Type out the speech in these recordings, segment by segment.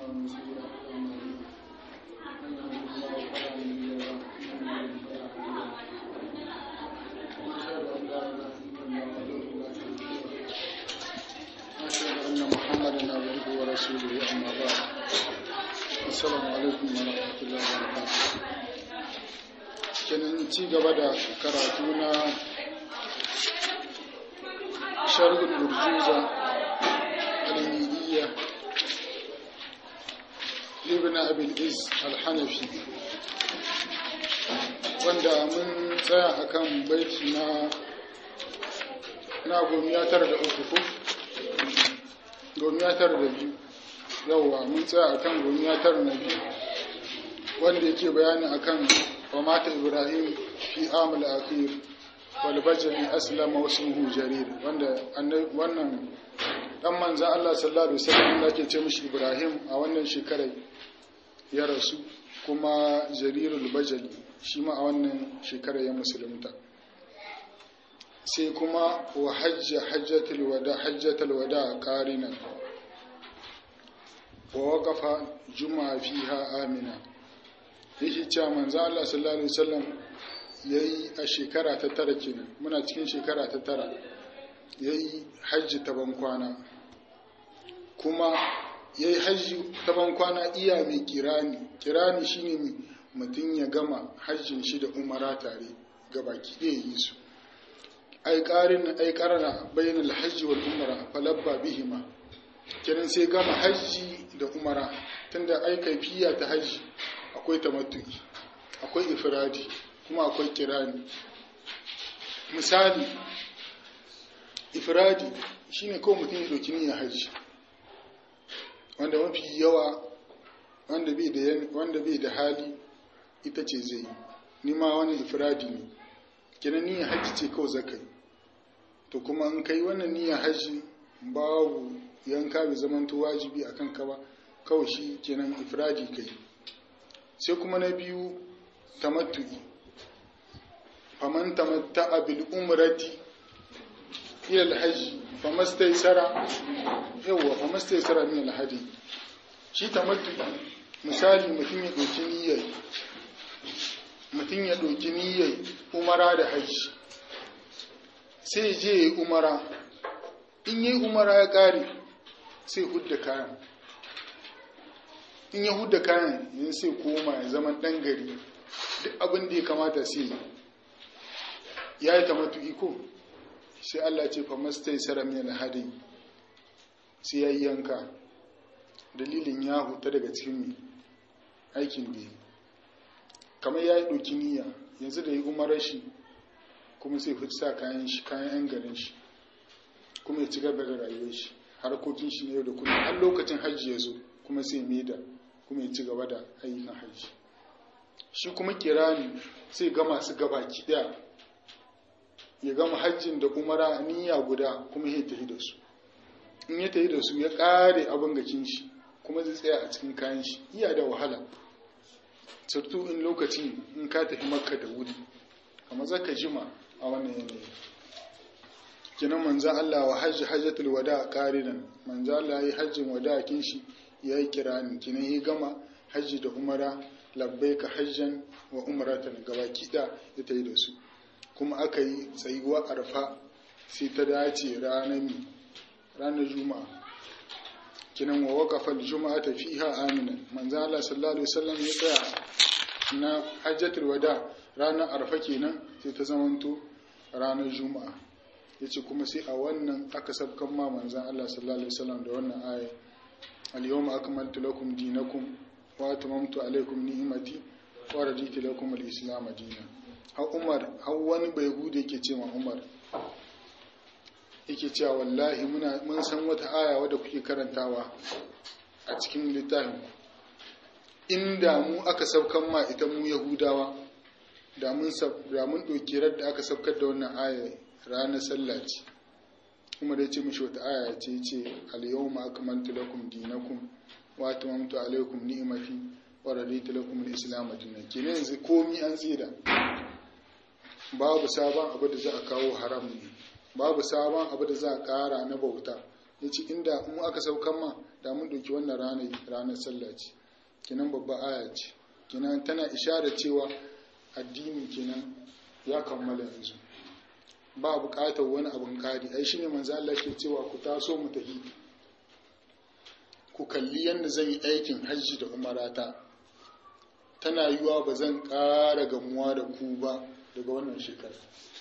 ونسيا أمرنا من يهد الله فلا مضل له ومن يضلل فلا هادي له وأشهد أن لا إله إلا الله وحده لا شريك له وأشهد أن محمدا عبده ورسوله أما بعد السلام عليكم ورحمة الله وبركاته kenan ci gaba da karatu na sharhul urjuza al-midiyya ibn abil is al-hanafi wanda mun tsaya akan baiti na na gomiyatar da uku ko gomiyatar da biyu yawwa mun tsaya akan gomiyatar na biyu wanda yake bayani akan ومات إبراهيم في عام الأخير والبجل أسلم واسمه جرير wannan dan manzan Allah sallallahu alaihi wasallam da ke ce mishi Ibrahim a wannan shekarar ya rasu kuma jarirul bajali shi ma a wannan shekarar ya musulunta sai kuma wa hajja hajjatul wada hajjatul wada qarina wa waqafa juma'a fiha amina yake cewa manzo Allah sallallahu alaihi wasallam yayi a shekara ta tara kenan muna cikin shekara ta tara yayi hajji ta bankwana kuma yayi hajji ta bankwana iya mai kirani kirani shine mai mutum ya gama hajjin shi da umara tare gabaki ɗaya yi su ai ƙarin ai ƙarana bainal hajji wal umara falabba bihima kenan sai gama hajji da umara tunda ai kaifiya ta hajji akwai tamattu'i akwai ifradi kuma akwai kirani misali ifradi shine kawai mutum ya ɗauki niyyar hajji wanda mafi yawa wanda bai da wanda bai da hali ita ce zai ni ma wannan ifradi ne kenan niyyar hajji ce kawai zakai to kuma in kai wannan niyyar hajji babu yanka bai zamanto wajibi akan ka ba kawai shi kenan ifradi kai sai kuma na biyu tamattu'i faman tamatta'a bil umrati ila al-hajj famastaysara yawa famastaysara min al-hadi shi tamattu'i misali mutum ya doki niyyar mutum ya doki niyyar umara da hajji sai je yi umara in yi umara ya kare sai hudda kayan in ya hudda kayan yin sai koma ya zama ɗan gari duk abin da ya kamata sai ya yi tamatu iko sai Allah ce fa mastai sarami na hadin sai ya yi yanka dalilin ya huta daga cikin aikin da kamar ya yi ɗauki niyya yanzu da ya umarar shi kuma sai fi sa kayan shi kayan yan garin shi kuma ya ci gaba da rayuwar shi harkokin shi ne yau da kullum har lokacin hajji ya zo kuma sai maida kuma ya ci gaba da ayyukan hajji shi kuma kirani sai ga masu gabaki daya ya gama hajjin da umara niyya guda kuma ya tafi da su in ya tafi da su ya kare abin gakin shi kuma zai tsaya a cikin kayan shi iya da wahala surtu in lokaci in ka tafi makka da wuri amma zaka jima a wannan yanayi kinan manzo Allah wa hajji hajjatul wada qarinan manzo Allah yayi hajjin wada kin shi ya yi kirani kinan ya gama hajji da umara labbai ka hajjan wa umaratan gaba kiɗa ya ta yi da su kuma aka yi tsayuwa arfa sai ta dace ranar ranar juma'a kinan wa waƙafar juma'a ta fiha aminan manzo Allah sallallahu alaihi wasallam ya tsaya na hajjatul wada ranar arfa kenan sai ta zamanto ranar juma'a yace kuma sai a wannan aka sabkan ma manzon Allah sallallahu alaihi wasallam da wannan aya اليوم أكملت لكم دينكم وأتممت عليكم نعمتي ورضيت لكم الإسلام دينا har Umar har wani bai gude yake ce ma Umar yake cewa wallahi muna mun san wata aya wadda kuke karantawa a cikin littafin inda mu aka saukan ma ita mu Yahudawa da mun da mun doki da aka saukar da wannan aya ranar sallah ce kuma da ya ce mishi wata aya ce ce al-yawma akmaltu lakum dinakum wa atmamtu alaykum ni'mati wa raditu lakum al-islam dinan kenan yanzu komi an tsira babu sabon abu da za a kawo haram ne babu sabon abu da za a kara na bauta ya ce inda mu aka saukan ma da mun ɗauki wannan ranar ranar sallah ce kenan babba aya ce kenan tana ishara cewa addini kenan ya kammala yanzu ba buƙatar wani abin ƙari ai shine manzo Allah ke cewa ku taso mu tafi ku kalli yadda zan yi aikin hajji da umarata tana yiwa ba zan ƙara gamuwa da ku ba daga wannan shekara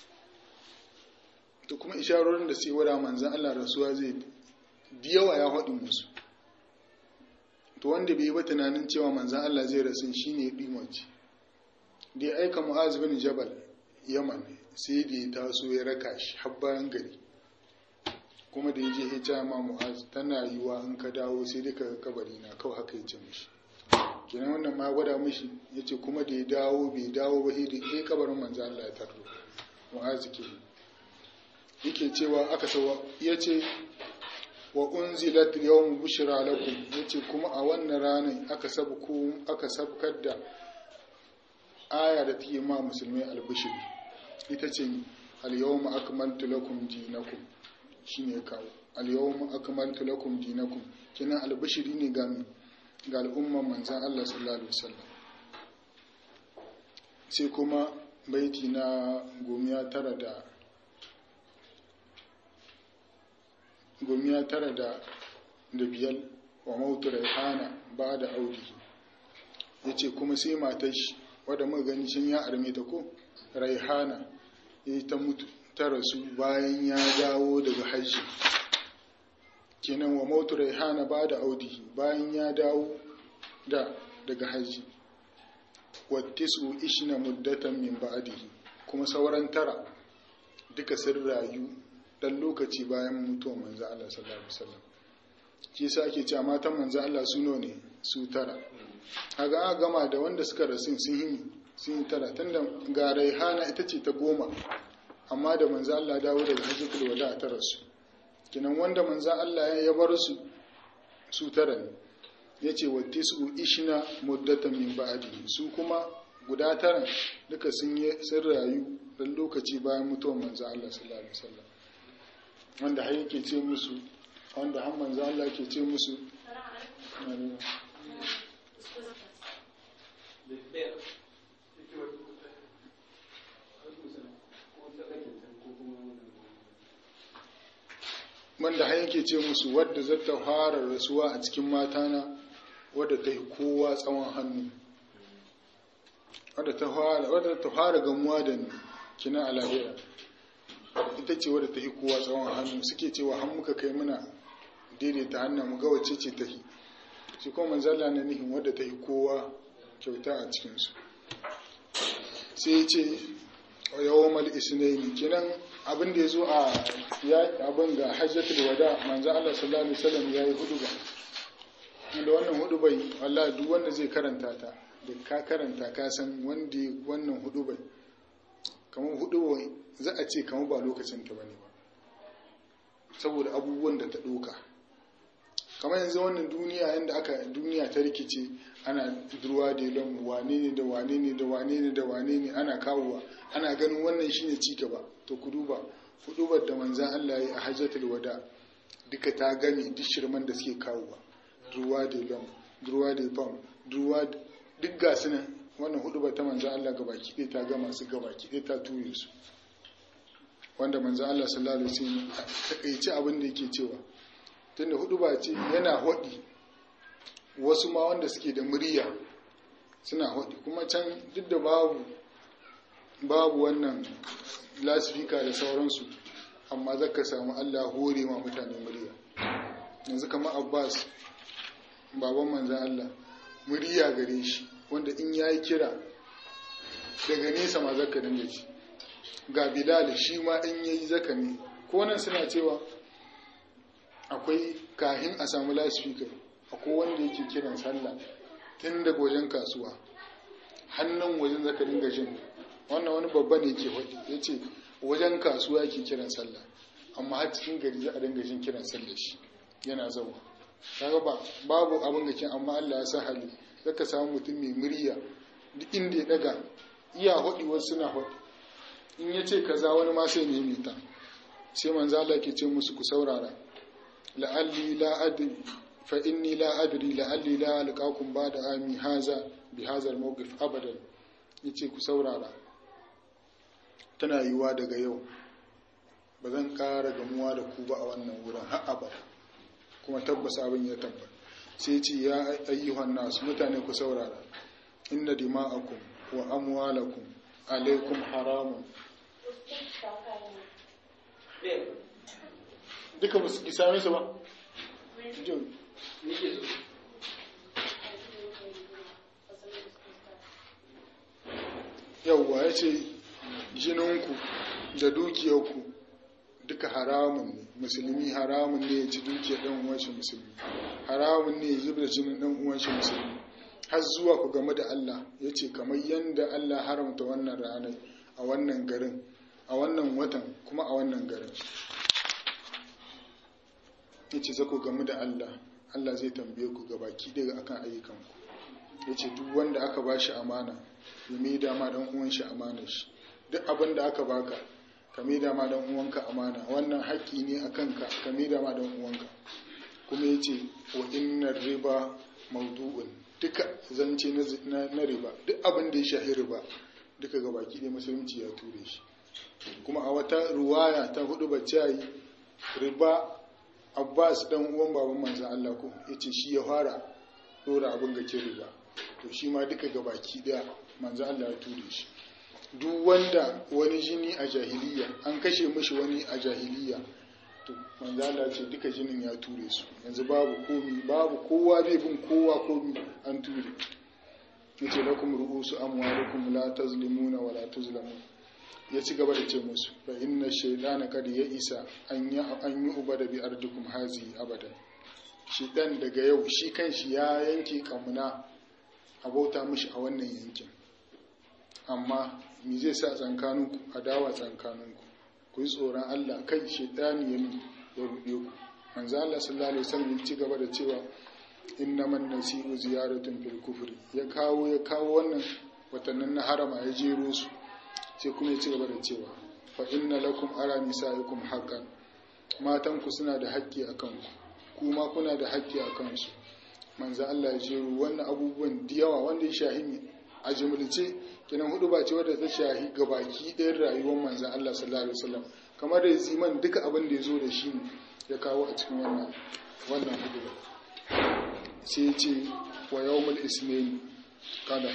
da kuma isharorin da sai wada manzan Allah rasuwa zai da yawa ya haɗin musu to wanda bai yi ba tunanin cewa manzan Allah zai rasu shi ne ɗimaci da ya aika mu'az bin jabal yaman sai da ya taso ya raka shi har bayan gari kuma da ya je ya ce ma mu'az tana yiwa in ka dawo sai dai ka kabari na kawai haka ya ce mishi kenan wannan ma gwada mishi ya ce kuma da ya dawo bai dawo ba sai da kabarin manzan Allah ya tarro mu'az ke yake cewa aka sawa ya ce wa unzilat yawm bushra lakum yace kuma a wannan ranar aka sabku aka sabkar da aya da take ma musulmai albishiri ita ce al yawma akmaltu lakum dinakum shine kawo al yawma akmaltu lakum dinakum kina albishiri ne ga ga al'umman manzon Allah sallallahu alaihi wasallam sai kuma baiti na gomiya tara da gumiya tara da da biyar wa mautu raihana ba da audihi ya ce kuma sai matar shi wadda muka gani sun ya arme ta ko raihana ya ta mutu ta rasu bayan ya dawo daga hajji kenan wa mautu raihana ba da audihi bayan ya dawo da daga hajji wattisu ishina muddatan min ba'dihi kuma sauran tara duka sun rayu dan lokaci bayan mutuwar manzo Allah sallallahu alaihi wasallam shi yasa ake cewa matan manzo Allah su ne su tara kaga aka gama da wanda suka rasu sun yi sun yi tara tunda ga Raihana ita ce ta goma amma da manzo Allah dawo daga hajjatul wada ta rasu kinan wanda manzo Allah ya bar su su tara ne yace wa tisu ishna muddatan min ba'di su kuma guda tara duka sun yi sun rayu dan lokaci bayan mutuwar manzo Allah sallallahu alaihi wasallam wanda har yake ce musu wanda har manzo Allah ke ce musu wanda har yake ce musu wadda zata fara rasuwa a cikin matana wadda ta yi kowa tsawon hannu wadda ta fara gamuwa da ni kina a lahira ita ce wadda ta yi kowa tsawon hannu suke cewa han muka kai muna daidaita hannun mu ga wacce ce ta yi shi kuma manzala na nihin wadda ta yi kowa kyauta a cikinsu sai ce yawon mal isnaini kinan abin da ya zo a abin ga hajjatul wada manzo Allah sallallahu alaihi wasallam ya yi hudu ba da wannan hudu bai Allah duk wanda zai karanta ta da ka karanta ka san wanda wannan hudu bai kamar hudu bai za a ce kamar ba lokacin ta bane ba saboda abubuwan da ta doka kamar yanzu wannan duniya yanda aka duniya ta rikice ana durwa da lon wane ne da wane ne da wane ne da wane ne ana kawowa ana ganin wannan shine ci gaba to ku duba hudubar da manzan Allah ya yi a hajjatul wada duka ta gami duk shirman da suke kawowa durwa da lon durwa da fam durwa duk ga su nan wannan hudubar ta manzan Allah gaba kiɗe ta gama su gaba kiɗe ta ture su wanda manzan Allah sallallahu alaihi wasallam takaice abin da yake cewa tunda huduba ce yana hodi wasu ma wanda suke da murya suna hodi kuma can duk da babu babu wannan lasifika da sauransu amma zaka samu Allah hore ma mutane murya yanzu kamar Abbas baban manzan Allah murya gare shi wanda in yayi kira daga nesa ma zaka dinga ji ga Bilal shi ma in yayi zaka ne ko nan suna cewa akwai kahin a samu lasifika akwai wanda yake kiran sallah tun daga wajen kasuwa hannun wajen zaka dinga jin wannan wani babba ne ke faɗi ya ce wajen kasuwa yake kiran sallah amma har cikin gari za a dinga jin kiran sallah shi yana zauwa kaga ba babu abin gakin amma Allah ya sa hali zaka samu mutum mai murya duk inda ya daga iya faɗi wasu suna faɗi in ya ce kaza wani ma sai nemi ta sai manzo Allah ke ce musu ku saurara la'alli la adri fa inni la adri la'alli la alqakum ba'da ami haza bi hadha al-mawqif abadan yace ku saurara tana yiwa daga yau ba zan ƙara gamuwa da ku ba a wannan wurin har abada kuma tabbas abin ya tabbata sai ce ya ayyuhan nasu mutane ku saurara inna dima'akum wa amwalakum alaikum haramun duka ba su ki same su ba yauwa ya ce jininku da dukiyarku duka haramun ne musulmi haramun ne ya ci dukiyar ɗan uwanshi musulmi haramun ne ya zubda jinin ɗan uwanshi musulmi har zuwa ku game da Allah ya ce kamar yadda Allah haramta wannan ranar a wannan garin a wannan watan kuma a wannan garin ya ce za ku game da Allah Allah zai tambaye ku gabaki daga akan ayyukanku ya ce duk wanda aka ba shi amana ya mai dama ɗan uwan shi amanar shi duk abin da aka baka ka mai dama ɗan uwanka amana wannan haƙƙi ne a kanka ka mai dama ɗan uwanka kuma ya ce wa innar riba maudu'un duka zance na riba duk abin da ya shahi riba duka ga baki ɗaya musulunci ya ture shi kuma a wata ruwaya ta hudu bacci riba abbas dan uwan baban manzan Allah ko ya ce shi ya fara dora abin ga ke riba to shi ma duka ga baki ɗaya manzan Allah ya ture shi duk wanda wani jini a jahiliya an kashe mishi wani a jahiliya to manzo Allah ce duka jinin ya ture su yanzu babu komi babu kowa bai bin kowa komi an ture yace lakum ru'usu amwalikum la tazlimuna wa la tuzlamun ya ci gaba da ce musu fa inna shaytana kad ya isa an yi an yi ubada bi ardikum hazi abada shaytan daga yau shi kanshi ya yanke kamuna abauta mishi a wannan yankin amma me zai sa tsankaninku adawa tsankaninku ku yi tsoron Allah kai shaitani ya ya ruɗe ku manzo Allah sallallahu alaihi wasallam ya ci gaba da cewa innaman nasi'u ziyaratun fil kufri ya kawo ya kawo wannan watannin na harama ya jero su sai kuma ya ci gaba da cewa fa inna lakum ara nisaikum haqqan matan ku suna da haƙƙi akan ku kuma kuna da haƙƙi akan su manzo Allah ya jero wannan abubuwan da yawa wanda ya shahimi a jumlace kenan hudu ba ce wadda ta shahi gabaki ɗayan rayuwar manzan Allah sallallahu alaihi wasallam kamar da ziman duka abin da ya zo da shi ne ya kawo a cikin wannan wannan hudu ba sai ce wa yawmul ismail kada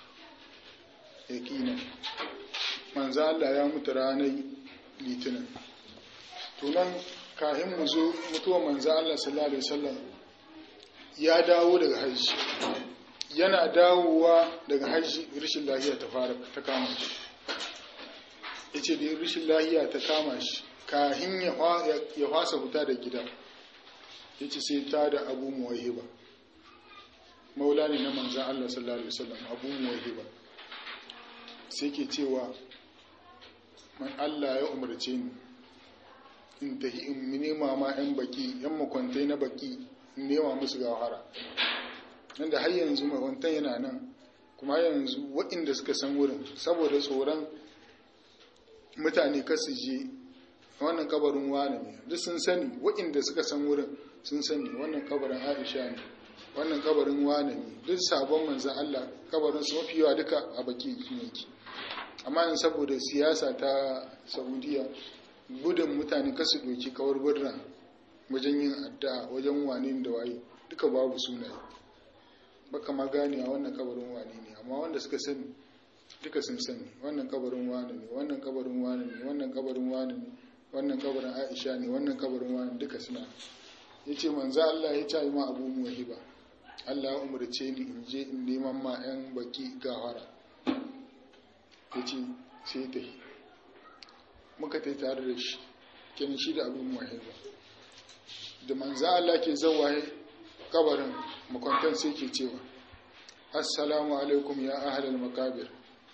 yaqina manzan Allah ya mutu ranar litinin to nan kahin mu zo mutuwar manzan Allah sallallahu alaihi wasallam ya dawo daga hajji yana dawowa daga hajji rashin lahiya ta fara ta kama shi ya ce da rashin lahiya ta kama shi kahin ya fasa fita da gida ya ce sai ta da abu muwahiba maula ne na manzan Allah sallallahu Alaihi wasallam abu muwahiba sai ke cewa man Allah ya umarce ni in tahi in nema ma 'yan baki 'yan makwantai na baki in nema musu gawara nan da har yanzu mawantan yana nan kuma har yanzu waɗanda suka san wurin saboda tsoron mutane kasu je wannan kabarin wane ne duk sun sani waɗanda suka san wurin sun sani wannan kabarin aisha ne wannan kabarin wane ne duk sabon manzan allah kabarin su mafi yawa duka a baki yake amma yin saboda siyasa ta saudiya gudun mutane kasu doki kawar birna wajen yin addu'a wajen wane da waye duka babu sunaye baka ma gane a wannan kabarin wane ne amma wanda suka sani duka sun sani wannan kabarin wane ne wannan kabarin wane ne wannan kabarin wane ne wannan kabarin Aisha ne wannan kabarin wane duka suna yace manzo Allah ya ce ma Abu Muhiba Allah ya umarce ni in je in neman ma yan baki gawara yace sai ta muka tai tare da shi kenan shi da Abu Muhiba da manzo Allah ke zawaye kabarin makwantan sai ke cewa assalamu alaikum ya ahlal makabir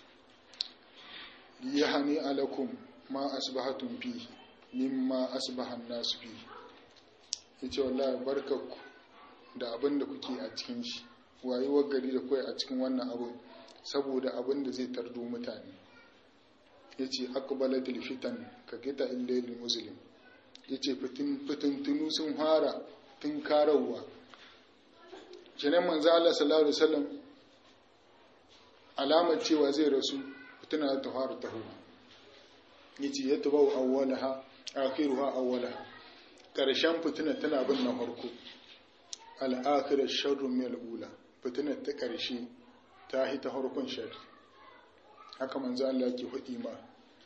yahani alakum ma asbahatum fihi mimma asbahan nasu fihi yace wallahi barkaku da abin da kuke a cikin shi wayewar gari da kai a cikin wannan abin saboda abin da zai tardo mutane yace aqbalatil fitan ka kita illal muslim ya ce fitintunu sun fara tun karawa kenan manzo Allah sallallahu alaihi wasallam alamar cewa zai rasu fitina ta fara taho yace ya tabau awwalaha akhiruha awwalaha karshen fitina tana bin na farko al-akhirah sharrun min al-ula fitina ta karshe ta hi ta farkon sharri haka manzo Allah yake hudi ma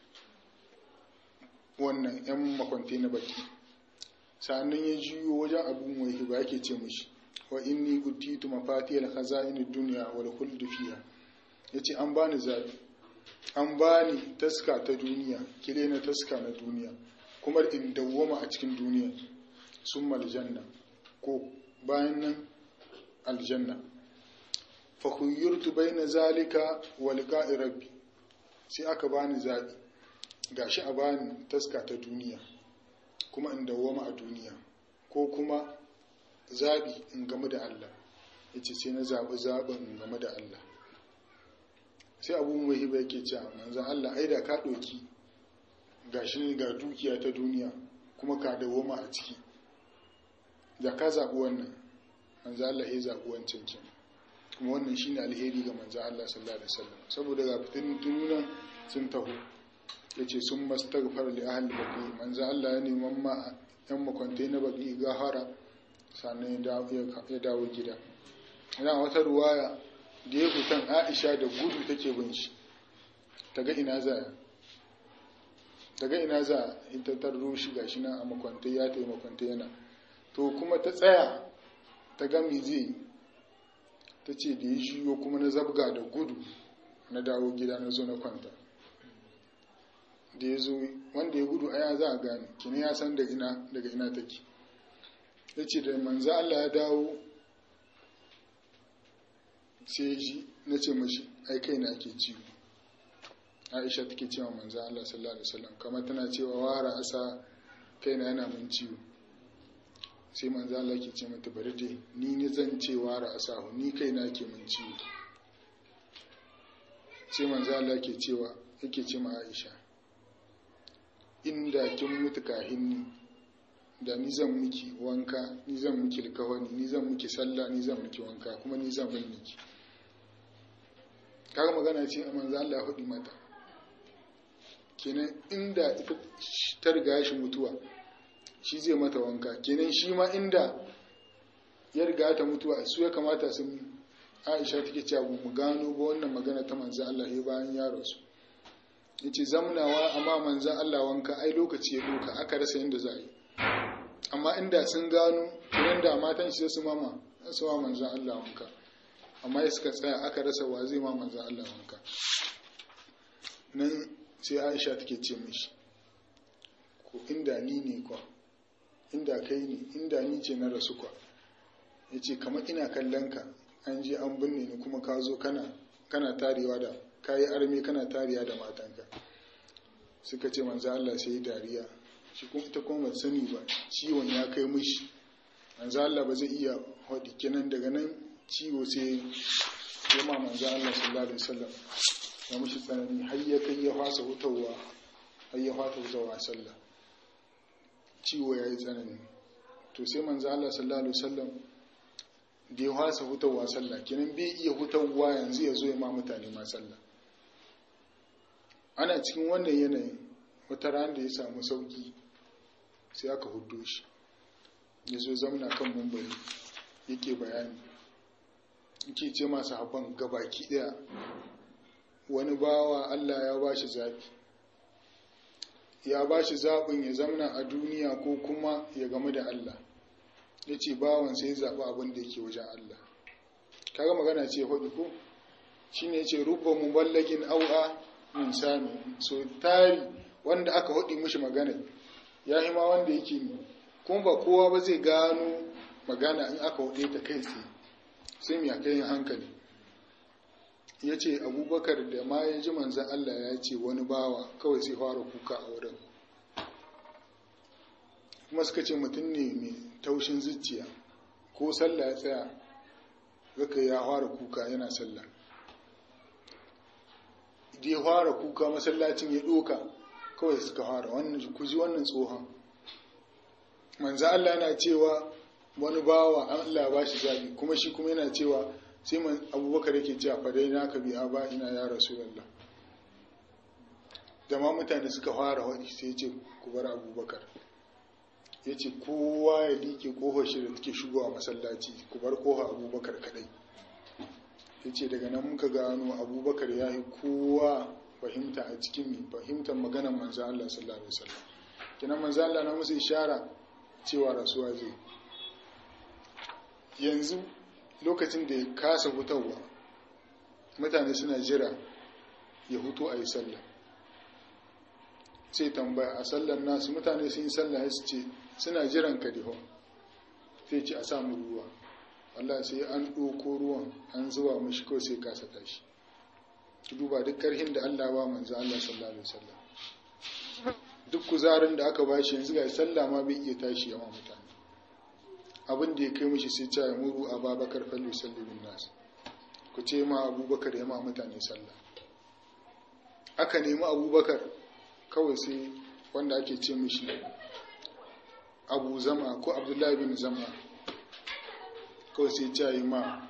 wannan yan makwanti na baki sannan ya jiyo wajen abun wai ba yake ce mishi wa inni utitu mafatihal khaza'in ad-dunya wal khuld fiha yace an bani zabi an bani taska ta duniya kire na taska na duniya kuma in dawwama a cikin duniya summa aljanna ko bayan nan aljanna fa khuyyirtu bayna zalika wa liqa'i rabbi sai aka bani zabi gashi a bani taska ta duniya kuma in dawwama a duniya ko kuma zaɓi in game da Allah ya ce sai na zaɓi zaɓin in game da Allah sai abu mai hiba yake cewa manzan Allah ai da ka ɗauki ga shi ga dukiya ta duniya kuma ka dawoma a ciki da ka zaɓi wannan manzan Allah ya zaɓi wancan kin kuma wannan shi ne alheri ga manzan Allah sallallahu alaihi wasallam saboda ga fitin tununan sun taho ya ce sun mastaghfar li ahli baqi manzan Allah ya neman ma yan makwantai na baqi gahara sannan ya dawo gida ina wata ruwaya da ya fitan aisha da gudu take bin shi ta ga ina za ta ga ina za ita ta rushi gashi nan a makwantai ya ta yi makwantai yana to kuma ta tsaya ta ga me zai ta ce da ya shiyo kuma na zabga da gudu na dawo gida na zo na kwanta da ya zo wanda ya gudu aya za a gane kini ya san daga ina take ya ce da manzo Allah ya dawo sai ji na ce mashi ai kai na ke ciwo aisha take cewa manzo Allah sallallahu alaihi wasallam kamar tana cewa wara asa kai na yana mun ciwo sai manzo Allah ke ce mata bari dai ni ne zan ce wara asa ni kai na ke mun ciwo sai manzo Allah ke cewa yake ce ma Aisha inda kin mutu kahin ni da ni zan miki wanka ni zan miki alkawani ni zan miki sallah ni zan miki wanka kuma ni zan bin miki kaga magana ce a manzo Allah hudi mata kenan inda ita ta riga shi mutuwa shi zai mata wanka kenan shi ma inda ya riga ta mutuwa su ya kamata sun Aisha take cewa mu gano ba wannan magana ta manzo Allah ya bayan ya rasu yace zamnawa amma manzo Allah wanka ai lokaci ya doka aka rasa yadda za a yi amma inda sun gano kiran da matan shi su mama su ma manzan Allah wanka amma ya suka tsaya aka rasa wa zai ma manzan Allah wanka nan sai Aisha take ce mishi ko inda ni ne kwa inda kai ne inda ni ce na rasu kwa ya ce kamar ina kallon ka an je an binne ni kuma ka zo kana kana tarewa da kayi arme kana tariya da matanka suka ce manzo Allah sai dariya shi kuma ita kuma ba sani ba ciwon ya kai mishi manzo Allah ba zai iya hadi kenan daga nan ciwo sai ya ma manzo Allah sallallahu alaihi wasallam ya mishi tsanani har ya kai ya fasa hutawa har ya fata hutawa sallah ciwo ya yi tsanani to sai manzo Allah sallallahu alaihi wasallam da ya fasa hutawa sallah kenan bai iya hutawa yanzu ya zo ya ma mutane ma sallah ana cikin wannan yanayin wata ran da ya samu sauki sai aka hudo shi ya zo zamna kan mumbari yake bayani yake ce masu haban gabaki daya wani bawa Allah ya ba shi zaɓi ya ba shi zaɓin ya zamna a duniya ko kuma ya game da Allah ya ce bawan sai zaɓi abin da yake wajen Allah kaga magana ce hudu ko shi ne ce rubba muballagin au'a min sami so tari wanda aka haɗi mishi magana ya yi ma wanda yake ne kuma ba kowa ba zai gano magana in aka haɗe ta kai tsaye sai mai kai hankali ya ce abubakar da ma ya ji manzan Allah ya ce wani bawa kawai sai fara kuka a wurin kuma suka ce mutum ne mai taushin zuciya ko sallah ya tsaya zaka ya fara kuka yana sallah da ya fara kuka masallacin ya ɗoka kawai suka fara wannan ku ji wannan tsohon manzo Allah yana cewa wani bawa Allah ba shi zabi kuma shi kuma yana cewa sai man abubakar yake cewa fa dai naka bi aba ina ya rasulullah da ma mutane suka fara wadi sai ce ku bar abubakar ya ce kowa ya liƙe ƙofar shi da take shigowa masallaci ku bar ƙofar abubakar kadai ya ce daga nan muka gano abubakar ya yi kowa fahimta a cikin fahimtar maganar manzan Allah sallallahu alaihi wasallam kinan manzan Allah na musu ishara cewa rasuwa zai yanzu lokacin da ya kasa hutawa mutane suna jira ya hutu a yi sallah sai tambaya a sallar nasu mutane sun yi sallah su ce suna jiran ka diho sai ce a samu ruwa Allah sai an ɗoko ruwan an zuwa mashi kawai sai kasa tashi ki duba duk ƙarhin da Allah ba manzo Allah sallallahu alaihi wasallam duk kuzarin da aka bashi yanzu ga sallah ma bai iya tashi yawan mutane abin da ya kai mishi sai ya muru a babakar fallu sallibin nasu ku ce ma abubakar ya ma mutane sallah aka nemi abubakar kawai sai wanda ake ce mishi abu zama ko abdullahi bin zama kawai sai ya yi ma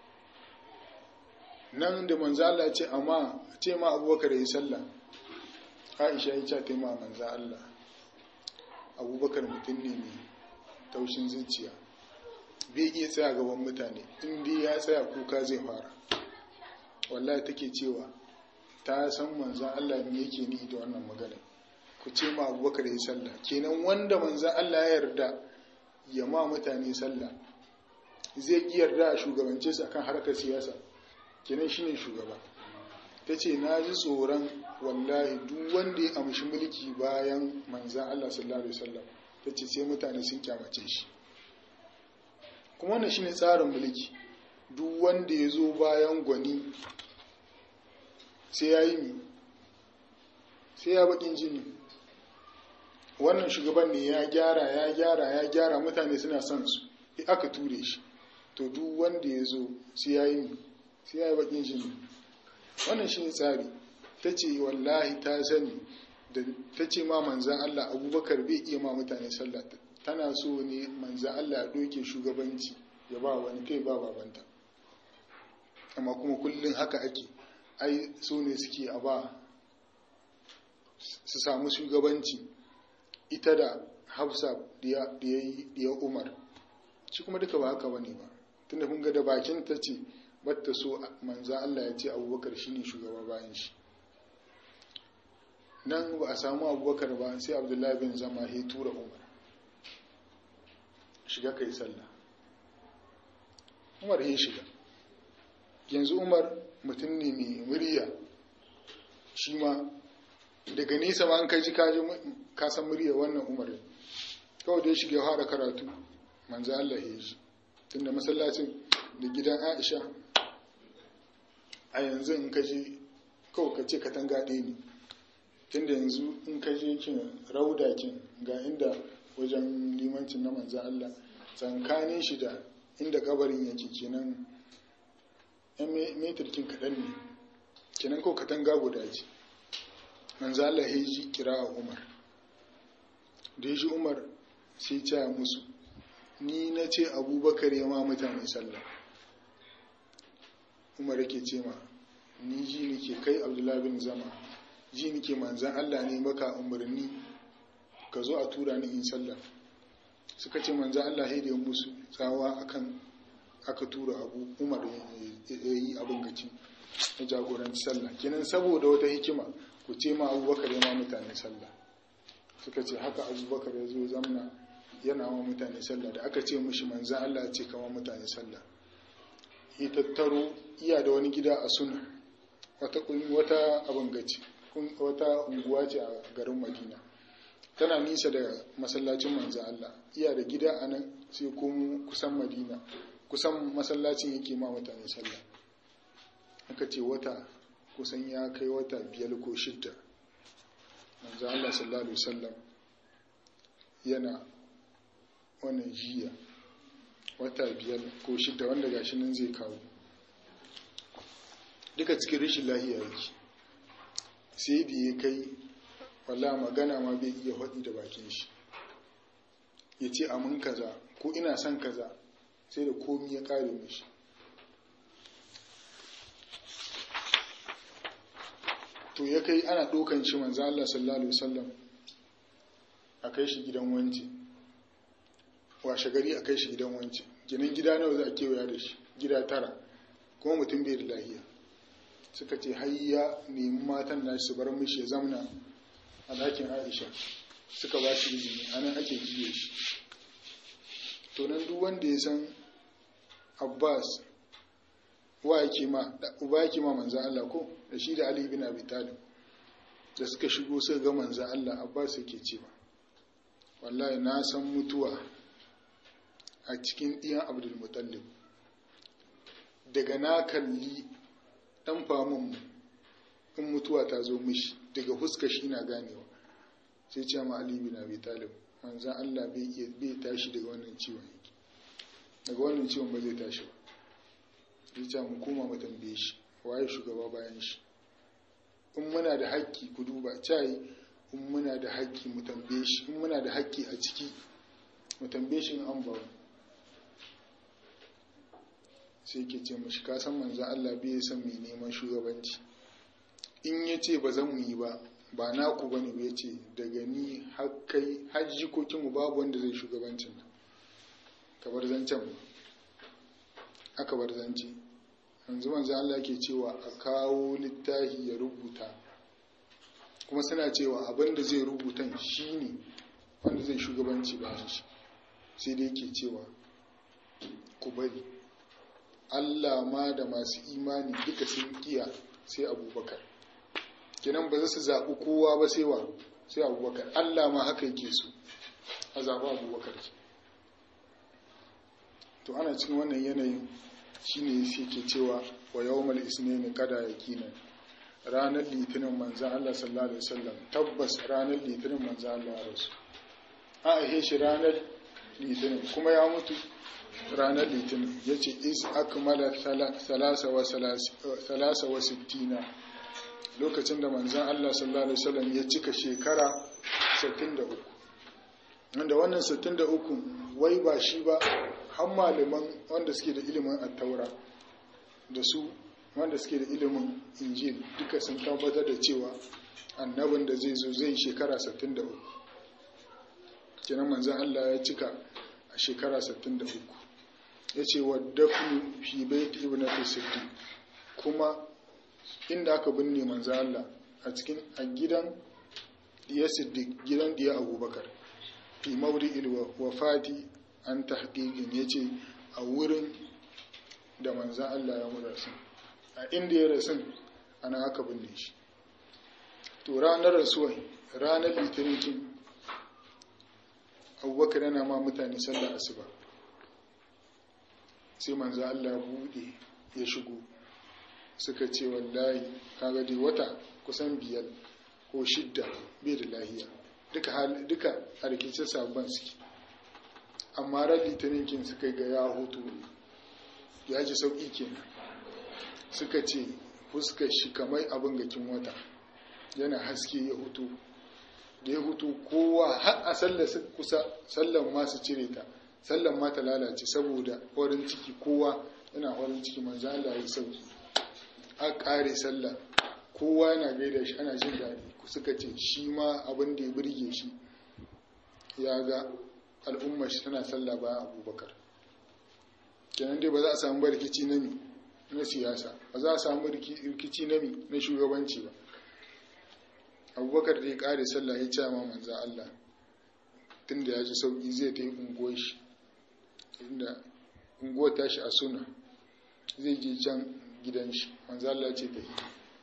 nan da manzo Allah ce amma ce ma abubakar yi sallah aisha ya ce ta ma manzo Allah abubakar mutum ne mai taushin zuciya bai iya tsaya gaban mutane inda ya tsaya kuka zai fara wallahi take cewa ta san manzan Allah ne yake ni da wannan magana ku ce ma abubakar ya sallah kenan wanda manzan Allah ya yarda ya ma mutane sallah zai ki yarda a shugabance su akan harkar siyasa kenan shine shugaba ta ce na ji tsoron wallahi duk wanda ya amshi mulki bayan manzan Allah sallallahu alaihi wasallam ta ce sai mutane sun kyamace shi kuma wannan shine tsarin mulki duk wanda ya zo bayan gwani sai ya yi mi sai ya bakin jini wannan shugaban ne ya gyara ya gyara ya gyara mutane suna son su aka ture shi to duk wanda ya zo sai ya yi mi sai ya yi bakin jini wannan shi ne tsari ta ce wallahi ta sani da ta ce ma manzan Allah abubakar bai iya ma mutane sallah tana so ne manzan Allah ya doke shugabanci ya ba wani kai ba babanta amma kuma kullum haka ake ai so ne suke a ba su samu shugabanci ita da hafsa da ya umar shi kuma duka ba haka bane ba tunda kun ga da bakin ta ce batta so manza Allah ya ce abubakar shine shugaba bayan shi nan ba a samu abubakar ba sai abdullahi bin zama ya tura umar shiga kai sallah umar ya shiga yanzu umar mutum ne mai murya shi ma daga nesa ma an kai ji kaji kasan murya wannan umar kawai da ya shiga ya fara karatu manzo Allah ya ji tunda masallacin da gidan Aisha a yanzu in ka je kawai ka ce katanga ɗaya ne tunda yanzu in ka je kin rauda kin ga inda wajen limancin na manzan Allah tsankanin shi da inda kabarin yake kenan yan metirkin kaɗan ne kenan kawai katanga guda ce manzan Allah ya ji kira a Umar da ya ji Umar sai ya musu ni na ce abubakar ya ma mutane sallah umar yake ce ma ni ji nike kai abdullahi bin zama ji nike manzan allah ne maka umarni ka zo a tura ni in sallah suka ce manzan allah ya musu tsawa akan aka tura abu umar ya yi abin gaci na jagoranci sallah kenan saboda wata hikima ku ce ma abubakar ya ma mutane sallah suka ce haka abubakar ya zo zamna yana wa mutane sallah da aka ce mushi manzan Allah ce kama mutane sallah ya tattaro iya da wani gida a suna wata wata abin gaci wata unguwa ce a garin madina tana nisa da masallacin manzan Allah iya da gida a nan sai komo kusan madina kusan masallacin yake ma mutane sallah aka ce wata kusan ya kai wata biyar ko shidda manzan Allah sallallahu alaihi wasallam yana wannan jiya wata biyar ko shida wanda gashi nan zai kawo duka cikin rashin lahiya yake sai da ya kai walla magana ma bai iya faɗi da bakin shi ya ce amin kaza ko ina son kaza sai da komi ya kare mishi to ya kai ana ɗaukan shi manzo Allah sallallahu alaihi wasallam a kai shi gidan wanci washe gari a kai shi gidan wanci ginin gida nawa za a kewaya da shi gida tara kuma mutum bai da lahiya suka ce hayya nemi matan nashi su bar mishi ya zamna a ɗakin aisha suka ba shi izini a nan ake jiye shi to nan duk wanda ya san abbas wa yake ma uba yake ma manzan Allah ko da shi da Ali bin Abi Talib da suka shigo suka ga manzan Allah Abbas yake cewa wallahi na san mutuwa a cikin ɗiyan Abdul Muttalib daga na kalli dan famun in mutuwa ta zo mishi daga huska shi na ganewa sai ce ma Ali bin Abi Talib manzan Allah bai tashi daga wannan ciwon yake daga wannan ciwon ba zai tashi ba ya ce mu koma mu tambaye shi waye shugaba bayan shi in muna da haƙƙi ku duba cayi in muna da haƙƙi mu tambaye shi in muna da haƙƙi a ciki mu tambaye shi in an ba sai ke ce mashi ka san manzan Allah bai san mai neman shugabanci in ya ce ba zan mu yi ba ba naku ba ne ya ce daga ni har kai har jikokinmu babu wanda zai shugabancin ka bar zancen ba aka bar zance yanzu manzo Allah yake cewa a kawo littafi ya rubuta kuma suna cewa abin da zai rubuta shine wanda zai shugabanci ba shi sai dai yake cewa ku bari Allah ma da masu imani duka sun kiya sai abubakar kenan ba za su zaɓi kowa ba sai wa sai abubakar Allah ma haka yake so a zaɓi abubakar to ana cikin wannan yanayin shine sai ke cewa wa yawmal isnaini kada yakina ranar litinin manzan Allah sallallahu alaihi wasallam tabbas ranar litinin manzan Allah ya rasu a ahe shi ranar litinin kuma ya mutu ranar litinin yace is akmala salasa wa salasa wa sittina lokacin da manzan Allah sallallahu alaihi wasallam ya cika shekara 63 wanda wannan 63 wai ba shi ba har malaman wanda suke da ilimin attaura da su wanda suke da ilimin injil duka sun tabbatar da cewa annabin da zai zo zai shekara 63 kenan manzan Allah ya cika a shekara 63 ya ce wa dafnu fi bait ibn siddiq kuma inda aka binne manzan Allah a cikin a gidan diya siddiq gidan diya abubakar fi mawri'il wafati an tahqiqin yace a wurin da manzan Allah ya mu rasu a inda ya rasu ana aka binne shi to ranar rasuwai ranar litinin abubakar yana ma mutane sallar asuba sai manzan Allah bude ya shigo suka ce wallahi kaga dai wata kusan biyar ko shidda bai da lahiya duka a rikicin sabon suke amma ran litinin kin suka ga ya hutu ya ji sauƙi kenan suka ce fuskar shi kamar abin gakin wata yana haske ya hutu da ya hutu kowa har a sallar kusa sallan ma su cire ta sallan ma ta lalace saboda farin ciki kowa yana farin ciki manzo Allah ya sauki a ƙare sallah kowa yana gaida shi ana jin daɗi suka ce shi ma abin da ya burge shi ya ga al'ummar shi tana sallah bayan abubakar kenan dai ba za a samu rikici na mi na siyasa ba za a samu rikici na mi na shugabanci ba abubakar da ya kare sallah ya ce ma manzan Allah tun da ya ji sauƙi zai ta yi unguwar shi inda unguwar tashi a suna zai je can gidan shi manzan Allah ce ta yi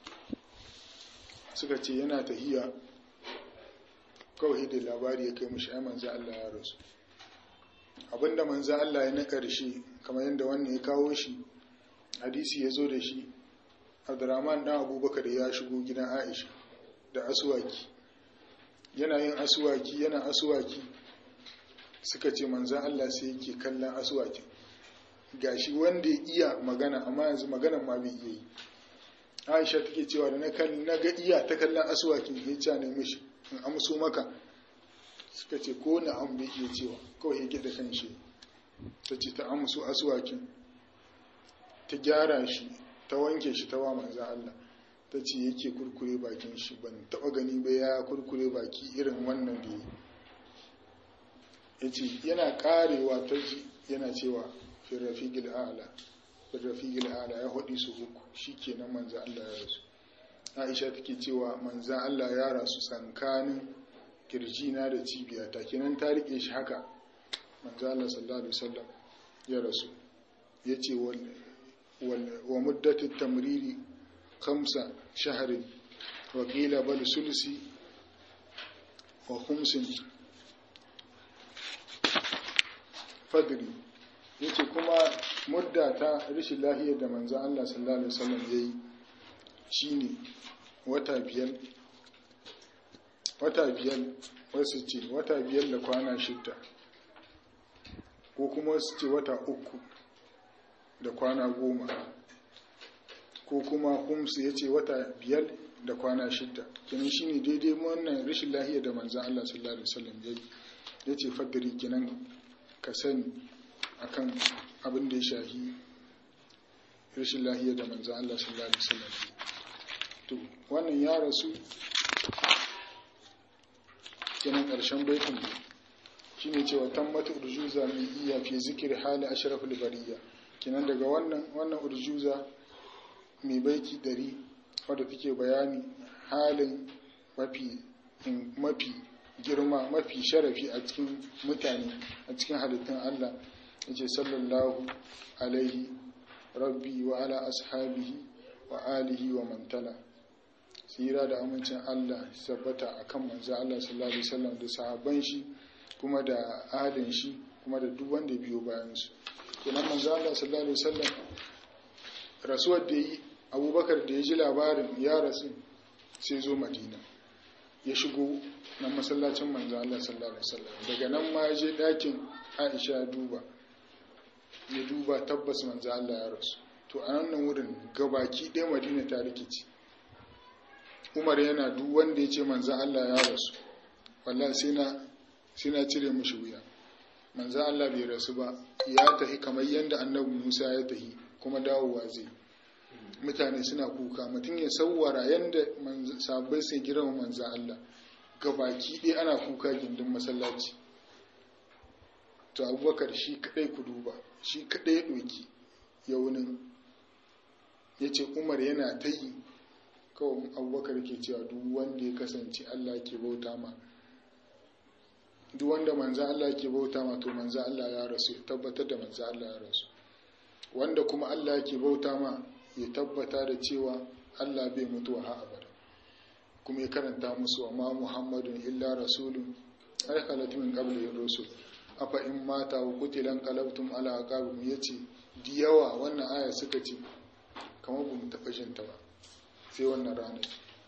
suka ce yana tahiya kawai da labari ya kai mashi ai manzan Allah ya rasu abinda manzan Allah ya na ƙarshe kamar yadda wannan ya kawo shi hadisi ya zo da shi abdurrahman dan abubakar ya shigo gidan aisha da asuwaki yana yin asuwaki yana asuwaki suka ce manzan Allah sai yake kallon asuwakin gashi wanda ya iya magana amma yanzu maganan ma bai iya yi aisha take cewa da na ga iya ta kallon asuwakin ya ce ne mishi in amso maka suka ce ko na an bai iya cewa kawai yake da kan shi ta ce ta amsu asuwakin ta gyara shi ta wanke shi ta wa manzan Allah ta ce yake kurkure bakin shi ban taba gani ba ya kurkure baki irin wannan da ya ce yana karewa ta ji yana cewa firrafigil ala firrafigil ala ya haɗi su uku shi kenan manzan Allah ya rasu aisha take cewa manzan Allah ya rasu tsankanin kirjina da cibiyata kenan ta rike shi haka manzan Allah sallallahu alaihi wasallam ya rasu ya ce wa muddatin tamriri kamsa shaharin wakila bal sulsi wa kumsin fadri ya ce kuma mudda ta rashin lahiyar da manzan Allah sallallahu alaihi wasallam ya yi shi ne wata biyar wata biyar wasu ce wata biyar da kwana shidda ko kuma wasu ce wata uku da kwana goma ko kuma humsu ya ce wata biyar da kwana shidda kenan shi ne daidai wannan rashin lahiyar da manzan Allah sallallahu Alaihi wasallam ya yi ya ce fadari kenan ka sani akan abin da ya shahi rashin lahiyar da manzan Allah sallallahu Alaihi wasallam ya yi to wannan ya rasu kenan ƙarshen baitin shi ne cewa tammata urjuza mai iya fi zikir hali ashraful bariya kenan daga wannan wannan urjuza mai baiti dari wadda take bayani halin mafi mafi girma mafi sharafi a cikin mutane a cikin halittun Allah yace sallallahu alaihi rabbi wa ala ashabihi wa alihi wa mantala tsira da amincin Allah sabbata akan manzo Allah sallallahu alaihi wasallam da sahabban shi kuma da adin shi kuma da duk wanda biyo bayan su kenan manzo Allah sallallahu alaihi wasallam rasuwar da yi Abubakar da ya ji labarin ya rasu sai zo Madina ya shigo nan masallacin manzo Allah sallallahu alaihi wasallam daga nan ma ya je dakin Aisha ya duba ya duba tabbas manzo Allah ya rasu to a nan wurin gabaki ɗaya Madina ta rikici umar yana duk wanda ya ce manzan Allah ya rasu wallah sai na cire mushi wuya manzan Allah bai rasu ba ya tahi kamar yadda annabi Musa ya tahi kuma dawowa zai mutane suna kuka mutum ya sauwara yadda sabbai sai girma manzan Allah gabaki ɗaya ana kuka gindin masallaci to abubakar shi kadai ku duba shi kadai ya ɗoki yaunin ya ce umar yana ta yi kawai abubakar ke cewa duk wanda ya kasance Allah ke bauta ma duk wanda manza Allah ke bauta ma to manza Allah ya rasu ya tabbatar da manza Allah ya rasu wanda kuma Allah ke bauta ma ya tabbata da cewa Allah bai mutuwa ha abada kuma ya karanta musu wa ma Muhammadun illa rasulun ai khalatu min qabli rusul afa in mata wa qutilan qalabtum ala aqabikum yace di yawa wannan aya suka ce kamar bamu taɓa jin ta ba sai wannan ranar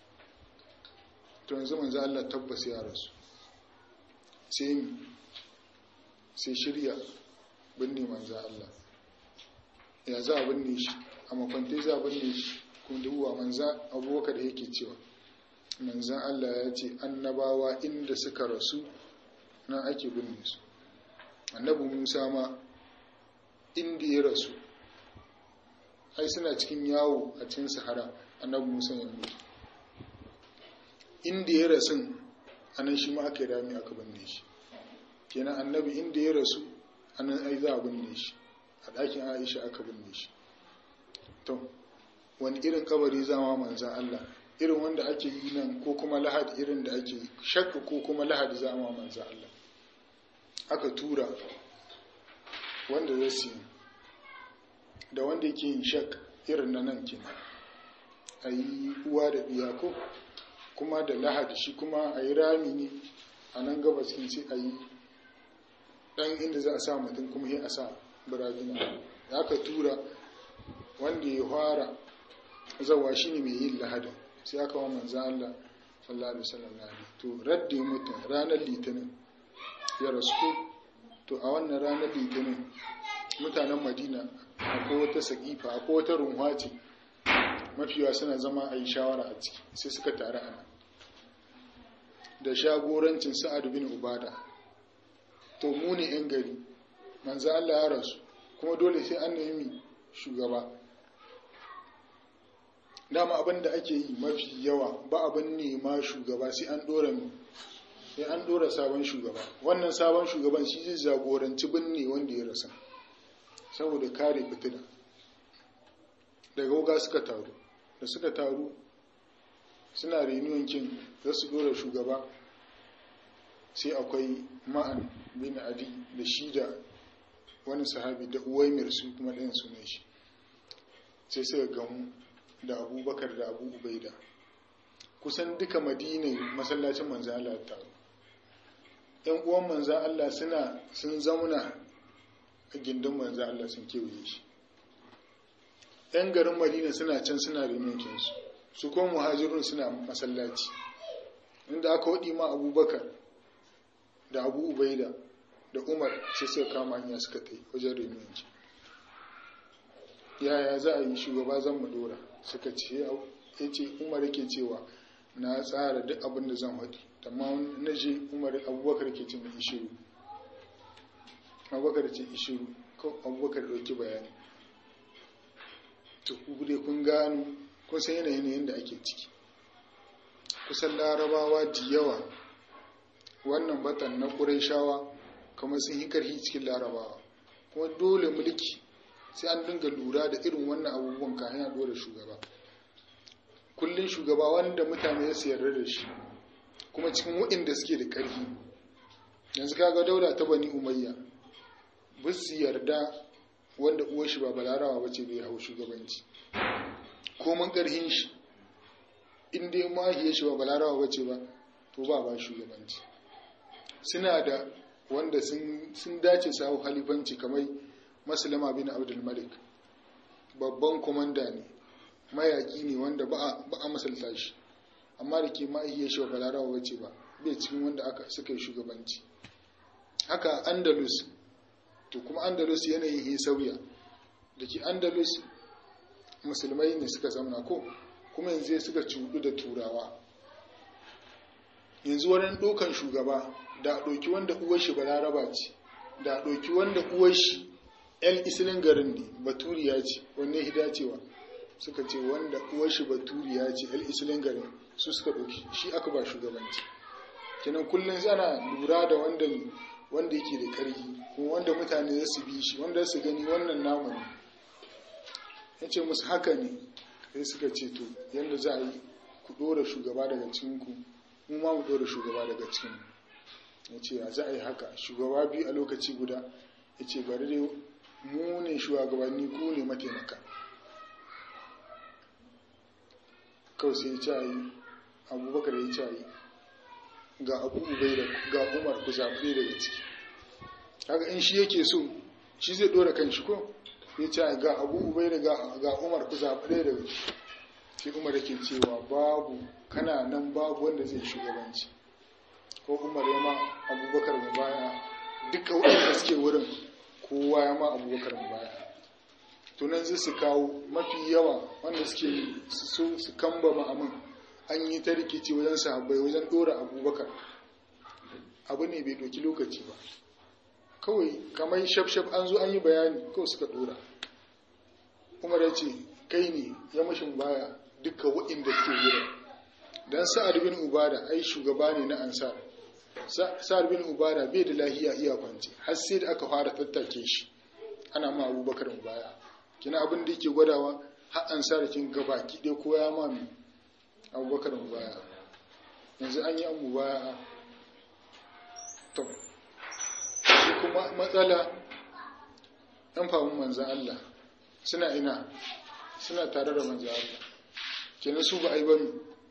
to yanzu manzo Allah tabbas ya rasu sai mi sai shirya binne manzo Allah ya za a binne shi a makwante za a binne shi kuma duwa manzo abubakar da yake cewa manzo Allah ya ce annabawa inda suka rasu nan ake binne su annabi Musa ma inda ya rasu ai suna cikin yawo a cikin sahara annabi musa ya mutu inda ya rasu anan shi ma aka yi rami aka binne shi kenan annabi inda ya rasu anan ai za a binne shi a ɗakin aisha aka binne shi to wani irin kabari zama manzan allah irin wanda ake yi nan ko kuma lahadi irin da ake shakka ko kuma lahadi zama manzan allah aka tura wanda zai siya da wanda yake yin shak irin na nan kenan a yi uwa da biya ko kuma da lahadi shi kuma a yi rami ne a nan gabas kin sai a yi dan inda za a sa mutum kuma sai a sa biragina ya ka tura wanda ya fara zawa shi ne mai yin lahadin sai aka wa manzan Allah sallallahu alaihi wasallam lahadi to radde mutum ranar litinin ya rasu to a wannan ranar litinin mutanen madina akwai wata sakifa akwai wata runwa ce mafiya suna zama a yi shawara a ciki sai suka taru ana da shagorancin sa'ad bin ubada to mu ne 'yan gari manzo Allah ya rasu kuma dole sai an nemi shugaba dama abin da ake yi mafi yawa ba abin nema shugaba sai an dora sai an dora sabon shugaba wannan sabon shugaban shi zai jagoranci binne wanda ya rasa saboda kare fitina daga wuga suka taru da suka taru suna reunion kin za su dora shugaba sai akwai ma'an bin adi da shi da wani sahabi da uwaimir su kuma ɗayan sunan shi sai suka gamu da abubakar da abu ubaida kusan duka madinai masallacin manzan Allah ta taru ‘yan uwan manzan Allah suna sun zauna a gindin manzan Allah sun kewaye shi ‘yan garin madina suna can suna rinokinsu su kuma muhajirun suna masallaci inda aka waɗi ma abubakar da abu ubaida da umar sai suka kama hanya suka ta wajen rinoki yaya za a yi shugaba zan madora suka ce ya ce umar yake cewa na tsara duk abin da zan haɗi amma na je umar abubakar ke ce mai ishiru abubakar ce ishiru ko abubakar ɗauki bayani to ku dai kun gano kun san yanayin yadda ake ciki kusan larabawa da yawa wannan batan na ƙuraishawa kamar sun yi ƙarfi cikin larabawa kuma dole mulki sai an dinga lura da irin wannan abubuwan kayan a dole shugaba kullum shugaba wanda mutane su yarda da shi kuma cikin waɗanda suke da ƙarfi yanzu kaga daula ta bani umayya ba su yarda wanda uwar shi ba balarawa ba ce bai hau shugabanci komin ƙarfin shi in dai mahiyar shi ba balarawa ba ce ba to ba ba shugabanci suna da wanda sun dace su hau halifanci kamar masulama bin abdul malik babban komanda ne mayaki ne wanda ba a masalta shi amma da ke mahiyar shi ba balarawa ba ce ba bai cikin wanda aka suka yi shugabanci haka andalus to kuma andalus yanayin ya sauya da ke andalus musulmai ne suka zamana ko kuma yanzu suka cudu da turawa yanzu wani ɗaukan shugaba da ɗauki wanda uwar shi balaraba ce da ɗauki wanda uwar shi yan isilin garin ne baturiya ce wanne hida cewa suka ce wanda uwar shi baturiya ce yan isilin garin su suka ɗauki shi aka ba shugabanci kenan kullum ana lura da wanda wanda yake da ƙarfi kuma wanda mutane za su bi shi wanda su gani wannan namu ne ya ce musu haka ne sai suka ce to yadda za a yi ku ɗora shugaba daga cikinku mu ma mu ɗora shugaba daga cikin ya ce ya za a yi haka shugaba biyu a lokaci guda ya ce bari dai mu ne shugabanni ku ne mataimaka kawai sai ya ce a yi abubakar ya ce a yi ga abu ubai da ga umar ku zaɓe daga ciki haka in shi yake so shi zai ɗora kan shi ko ya ce ga abu ubai da ga umar ku zaɓe daga ciki sai umar yake cewa babu kana nan babu wanda zai shugabanci ko umar ya ma abubakar mu baya duka waɗanda suke wurin kowa ya ma abubakar mu baya tunan zai su kawo mafi yawa wanda suke so su kamba ma'amin an yi ta rikici wajen sahabbai wajen ɗora abubakar abu ne bai ɗauki lokaci ba kawai kamar shaf-shaf an zo an yi bayani kawai suka ɗora umar ya ce kai ne ya mashin baya duka waɗanda suke wurin don sa'ad bin ubada ai shugaba ne na ansar sa'ad bin ubada bai da lahiya iya kwanci har sai da aka fara tattake shi ana ma abubakar baya kina abin da yake gwadawa har ansar kin gaba ki dai ko ya ma mi abubakar baya yanzu an yi an baya to shi kuma matsala ɗan famun manzan Allah suna ina suna tare da manzan Allah kenan su ba a yi ba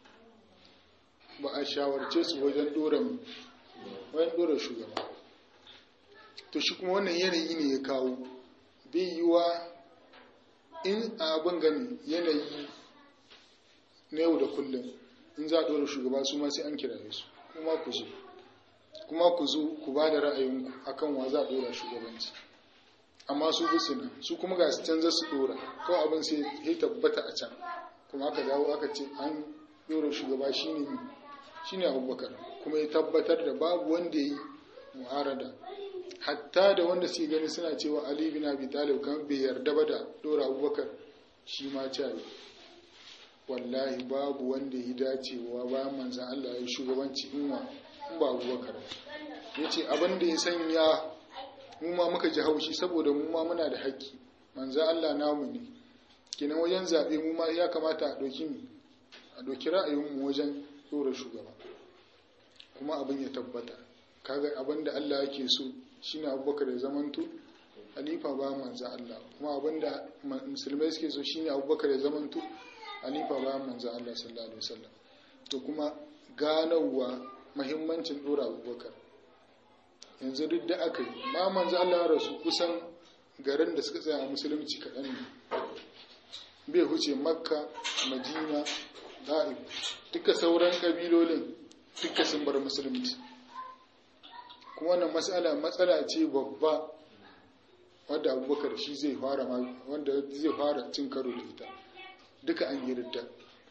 ba a shawarce su wajen dora wajen dora shugaba to shi kuma wannan yanayi ne ya kawo bai yi wa in abin gani yanayi na yau da kullum in za a dora shugaba su ma sai an kiraye su kuma ku zo kuma ku zo ku ba da ra'ayinku akan wa za a dora shugabanci amma su bisu nan su kuma ga su canza su dora kawai abin sai ya tabbata a can kuma aka dawo aka ce an dora shugaba shine shine abubakar kuma ya tabbatar da babu wanda ya yi mu'arada hatta da wanda suke gani suna cewa ali bin abi talib kan bai yarda ba da dora abubakar shi ma ce wallahi babu wanda ya dacewa bayan manzan Allah ya shugabanci in ba abubakar ya ce abin da ya sanya mu ma muka ji haushi saboda mu ma muna da haƙƙi manzan Allah namu ne kenan wajen zaɓe mu ma ya kamata a ɗauki mu a ɗauki ra'ayinmu wajen ɗora shugaba kuma abin ya tabbata kaga abin da Allah yake so shine abubakar ya zamanto halifa ba manzan Allah kuma abin da musulmai suke so shine abubakar ya zamanto halifa ba manzan Allah sallallahu alaihi wasallam to kuma ganowa mahimmancin ɗora abubakar yanzu duk da aka yi ma manzan Allah ya rasu kusan garin da suka tsaya a musulunci kaɗan ne bai huce makka madina da'ib duka sauran ƙabilolin duka sun bar musulunci kuma wannan matsala matsala ce babba wadda abubakar shi zai fara wanda zai fara cin karo da ita duka an yi ridda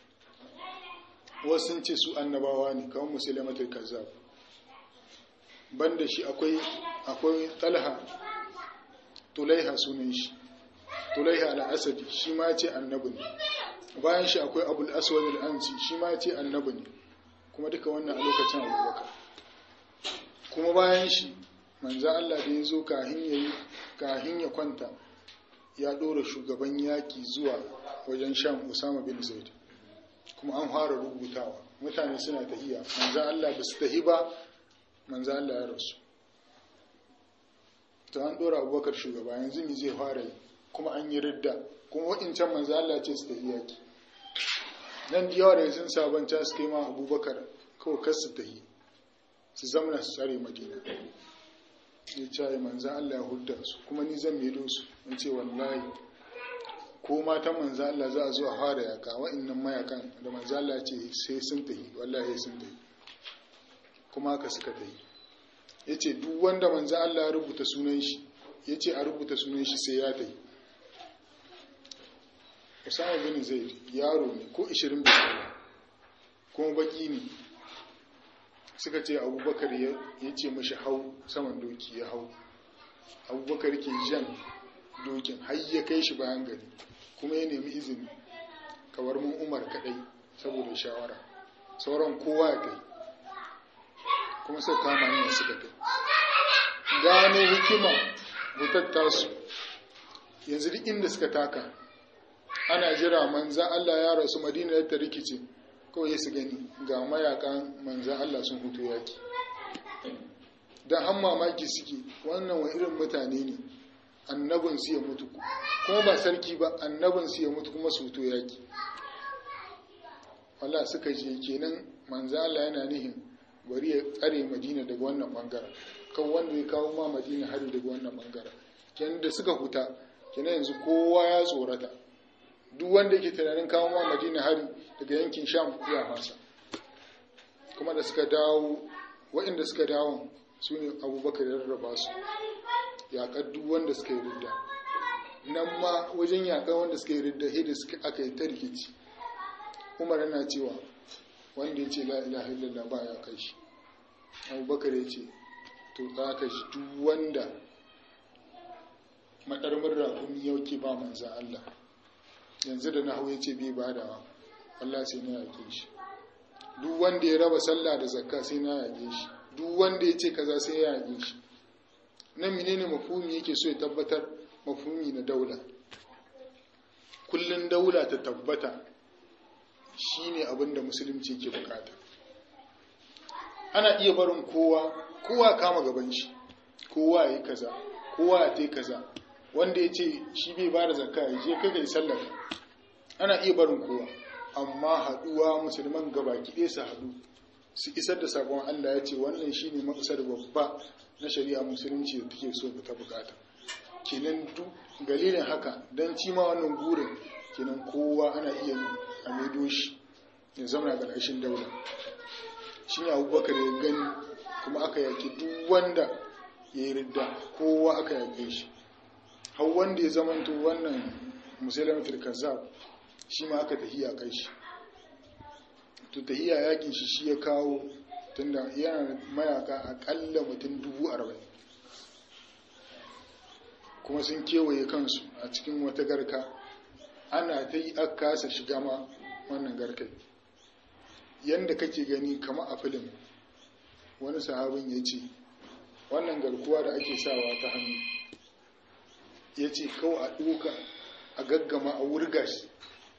wasu sun ce su annabawa ne kawai musulmatul kazzab banda shi akwai akwai talha tulaiha sunan shi tulaiha al-asadi shi ma ce annabi ne bayan shi akwai abul aswad al-ansi shi ma ce annabi ne kuma duka wannan a lokacin abubakar kuma bayan shi manzo Allah da ya zo kahin yayi kahin ya kwanta ya dora shugaban yaki zuwa wajen sham Usama bin Zaid kuma an fara rubutawa mutane suna tahiya manzo Allah ba su tahi ba manzo Allah ya rasu to an dora abubakar shugaba yanzu mi zai fara yi kuma an yi ridda kuma waɗancan manzo Allah ce su tafi yaki nan da yawa da sun sabanta su kai ma abubakar kawai kar su tafi su zamana su tsare madina ya ce manzo Allah ya hudda su kuma ni zan medo su in ce wallahi ko matan manzo Allah za a zo a fara yaka wa'annan mayakan da manzo Allah ce sai sun tafi wallahi sun tafi kuma haka suka tafi ya ce duk wanda manzo Allah ya rubuta sunan shi ya ce a rubuta sunan shi sai ya tafi Usama bin Zaid yaro ne ko 20 bai kuma baki ne suka ce Abubakar ya ce mashi hau saman doki ya hau Abubakar ke jan dokin har ya kai shi bayan gari kuma ya nemi izini kawar mun Umar kadai saboda shawara sauran kowa ya kai kuma sai kama hanyar suka kai gano hikima butatta su yanzu duk inda suka taka ana jira manza Allah ya rasu madina ta rikice kawai su gani ga mayakan manza Allah sun hutu yaki don an mamaki suke wannan wa irin mutane ne annabin su ya mutu kuma ba sarki ba annabin su ya mutu kuma su hutu yaki wala suka je kenan manza Allah yana nihin bari ya tsare madina daga wannan bangaren kan wanda ya kawo ma madina hari daga wannan bangaren kenan da suka huta kenan yanzu kowa ya tsorata duk wanda yake tunanin kawo ma madina hari daga yankin sham ya fasa kuma da suka dawo waɗanda suka dawo su ne abubakar ya rarraba su yaƙar duk wanda suka yi ridda nan ma wajen yaƙar wanda suka yi ridda hidda suka aka yi ta rikici umar yana cewa wanda ya ce la ilaha illallah ba ya kai shi abubakar ya ce to za ka shi duk wanda maɗarmar rakumi yauke ba manzan Allah yanzu da na hau ya ce bai badawa Allah sai na yake shi duk wanda ya raba sallah da zakka sai na yake shi duk wanda ya ce kaza sai ya yake shi nan menene mafhumi yake so ya tabbatar mafhumi na daula kullun daula ta tabbata shine abin da musulunci ke bukata ana iya barin kowa kowa kama gaban shi kowa ya yi kaza kowa ya tai kaza wanda ya ce shi bai ba da zakka ya je kai kai sallar ana iya barin kowa amma haduwa musulman gabaki ɗaya su haɗu su isar da sabon Allah ya ce wannan shine maksar babba na shari'a musulunci da take so ta bukata kenan duk galilin haka dan cima wannan burin kenan kowa ana iya a maido shi ya zama ƙarƙashin daula shi ne abubakar ya gani kuma aka yaki duk wanda ya yi ridda kowa aka yake shi har wanda ya zamanto wannan musulmatul kazzab shi ma aka tafi a kai shi to tahiya yakin shi shi ya kawo tunda yana mayaka akalla mutum dubu arba'in kuma sun kewaye kansu a cikin wata garka ana ta yi aka kasa shiga ma wannan garkai yadda kake gani kama a filin wani sahabin ya ce wannan garkuwa da ake sawa ta hannu ya ce kawai a ɗoka a gaggama a wurga shi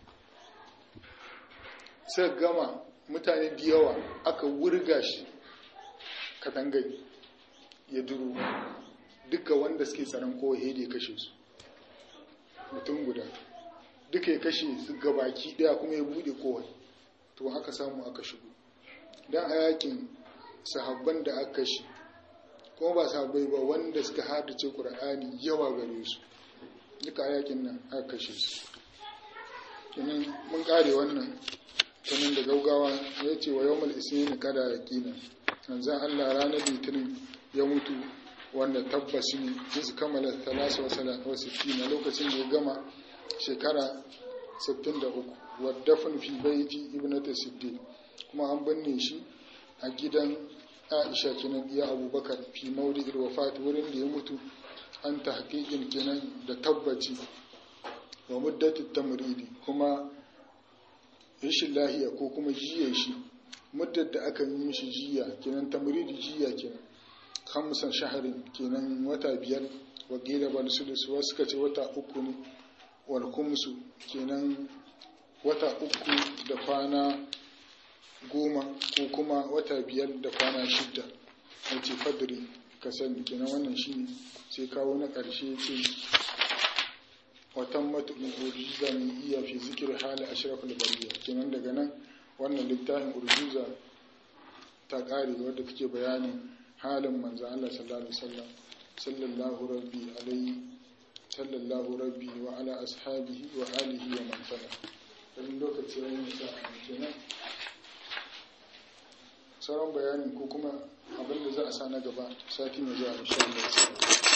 sai gama mutane da yawa aka wurga shi katangai ya duru duka wanda suke tsaron kowai da ya kashe su mutum guda duka ya kashe su gabaki daya kuma ya bude kowai to aka samu aka shigo don a yakin sahabban da aka kashe kuma ba sahabbai ba wanda suka haddace ƙur'ani yawa gare su duka a yakin nan aka kashe su kenan mun kare wannan kenan da gaugawa ya ce wa yawmal isnin kada yaqina manzon Allah ranar litinin ya mutu wanda tabbas ne su kammala 63 na lokacin da ya gama shekara 63 waddafin fi baiti ibnata siddiq kuma an binne shi a gidan aisha kenan iya abubakar fi mauridil wafat wurin da ya mutu an ta hakikin kenan da tabbaci wa muddatu tamridi kuma rashin lahiya ko kuma jiya shi muddar da aka yi mishi jiya kenan tamridi jiya kenan hamsan shaharin kenan wata biyar wa gida bal sudus wasu suka ce wata uku ne wal kumsu kenan wata uku da kwana goma ko kuma wata biyar da kwana shidda wace fadri ka sani kenan wannan shi sai kawo na ƙarshe ce watan matuƙin urjuza mai iya fi zikir hali ashraful bariya kenan daga nan wannan littafin urjuza ta ƙare wadda take bayanin halin manzo Allah sallallahu alaihi wasallam sallallahu rabbi alaihi sallallahu rabbi wa ala ashabihi wa alihi wa man tala dan lokaci yayin sa kenan sauran bayani ko kuma abin da za a sa na gaba sati mai zuwa insha Allah